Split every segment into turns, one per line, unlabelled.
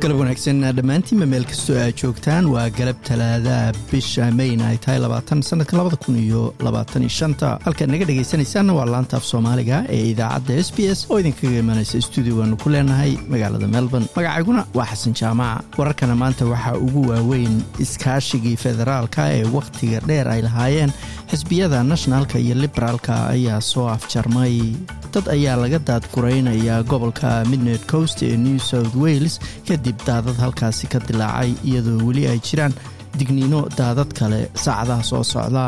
galab wanaagsan dhammaantiinba meel kastoo aad joogtaan waa galab talaadaha bisha mayna ay tahay labaatan sanadka labada kun iyo labaatan iyo shanta halkaad naga dhegaysanaysaanna waa laanta af soomaaliga ee idaacadda s b s oo idinkaga imanaysa stuudiogaanu ku leenahay magaalada melbourne magacayguna waa xasan jaamaca wararkana maanta waxaa ugu waaweyn iskaashigii federaalka ee wakhtiga dheer ay lahaayeen xisbiyada nationalka iyo liberaalka ayaa soo afjarmay dad ayaa laga daadguraynayaa gobolka midned coast ee new south wales kadib daadad halkaasi ka dilaacay iyadoo weli ay jiraan digniino daadad kale saacadaha soo socda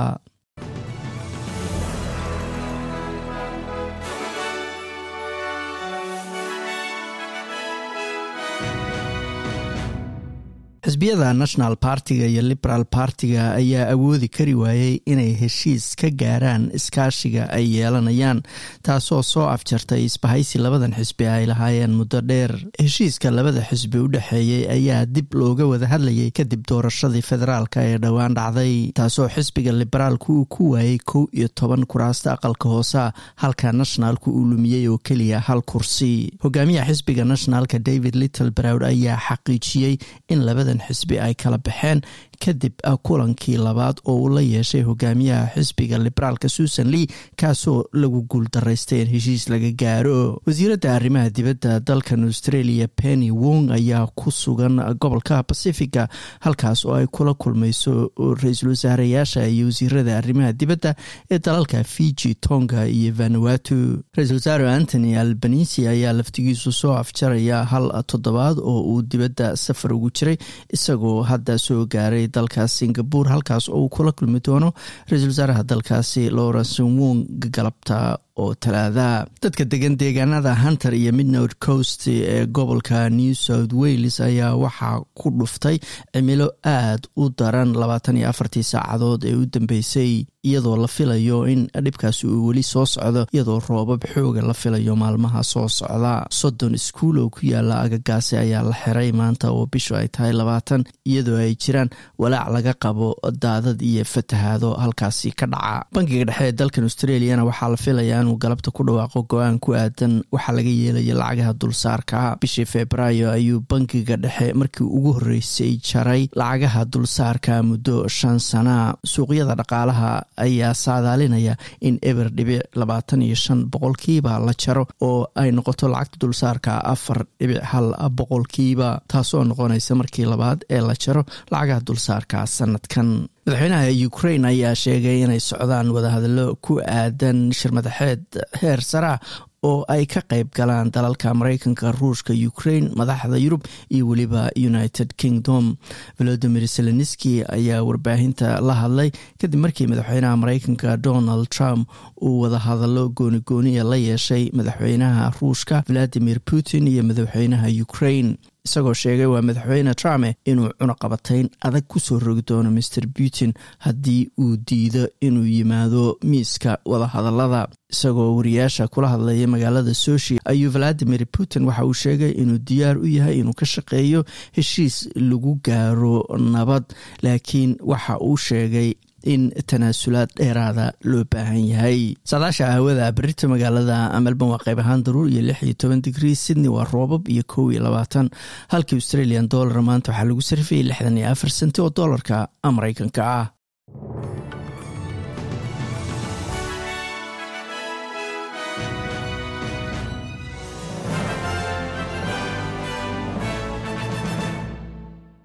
xisbiyada national partiga iyo liberal partiga ayaa awoodi kari waayey inay heshiis ka gaaraan iskaashiga ay yeelanayaan taasoo soo afjartay isbahaysi labadan xisbi ay lahaayeen muddo dheer heshiiska labada xisbi u dhexeeyey ayaa dib looga wada hadlayay kadib doorashadii federaalka ee dhowaan dhacday taasoo xisbiga liberaalku uu ku waayey kow iyo toban kuraasta aqalka hoosa halka nationalku uu lumiyey oo keliya hal kursi hogaamiyaha xisbiga nationalka david little browd ayaa xaqiijiyey in labada xisbi ay kala baxeen kadib kulankii labaad oo uu la yeeshay hogaamiyaha xisbiga liberaalka susan lee kaasoo lagu guuldaraystay in heshiis laga gaaro wasiiradda arrimaha dibadda dalkan australia penny wong ayaa ku sugan gobolka pacifica halkaas oo ay kula kulmayso ra-iisul wasaareyaasha iyo wasiirada arrimaha dibadda ee dalalka fiji tonga iyo vanuatu ra-isul wasaare antony albanisi ayaa laftigiisu soo afjaraya hal toddobaad oo uu dibadda safar ugu jiray isagoo hadda soo gaaray dalkaas singapore halkaas oo uu kula kulmi doono ra-iisul wasaaraha dalkaasi lawrence wong galabta oo talaadaha dadka degan deegaanada hunter iyo midnord coast ee gobolka new south wales ayaa waxaa ku dhuftay cimilo aad u daran labaatan iyo afartii saacadood ee u dambeysay iyadoo la filayo in dhibkaasi uu weli soo socdo iyadoo roobab xooga la filayo maalmaha soo socda soddon iskuul oo ku yaala agagaasi ayaa la xiray maanta oo bishu ay tahay labaatan iyadoo ay jiraan walaac laga qabo daadad iyo fatahaado halkaasi ka dhaca bankiga dhexe ee dalkan australiana waxaa la filayaa inuu galabta ku dhawaaqo go-aan ku aadan waxaa laga yeelaya lacagaha dulsaarka bishii februaayo ayuu bankiga dhexe markii ugu horreysay jaray lacagaha dulsaarka muddo shan sana suuqyada dhaqaalaha ayaa saadaalinaya in eber dhibic labaatan iyo shan boqolkiiba la jaro oo ay noqoto lacagta dulsaarka afar dhibic hal boqolkiiba taasoo noqonaysa markii labaad ee la jaro lacagaha dulsaarka sanadkan madaxweynaha ukrain ayaa sheegay inay socdaan wadahadallo ku aadan shirmadaxeed heer saraa oo ay ka qayb galaan dalalka mareykanka ruushka ukrain madaxda yurub iyo weliba united kingdom volodimir zelenski ayaa warbaahinta la hadlay kadib markii madaxweynaha mareykanka donald trump uu wadahadallo goonigooniya la yeeshay madaxweynaha ruushka valadimir putin iyo madaxweynaha ukrain isagoo sheegay waa madaxweyne trump inuu cunaqabatayn adag kusoo rogi doono master putin haddii uu diido inuu yimaado miiska wadahadalada isagoo wariyaasha kula hadlaya magaalada soshi ayuu valadimir putin waxa uu sheegay inuu diyaar u yahay inuu ka shaqeeyo heshiis lagu gaaro nabad laakiin waxa uu sheegay in tanaasulaad dheeraada loo baahan yahay saadaasha hawada berita magaalada melbourne waa qayb ahaan daruur iyo lix iyo toban digrii sydney waa roobab iyo kow iyo labaatan halkii australian dollar maanta waxaa lagu sarifayay lixdan iyo afar senti oo doolarka mareykanka ah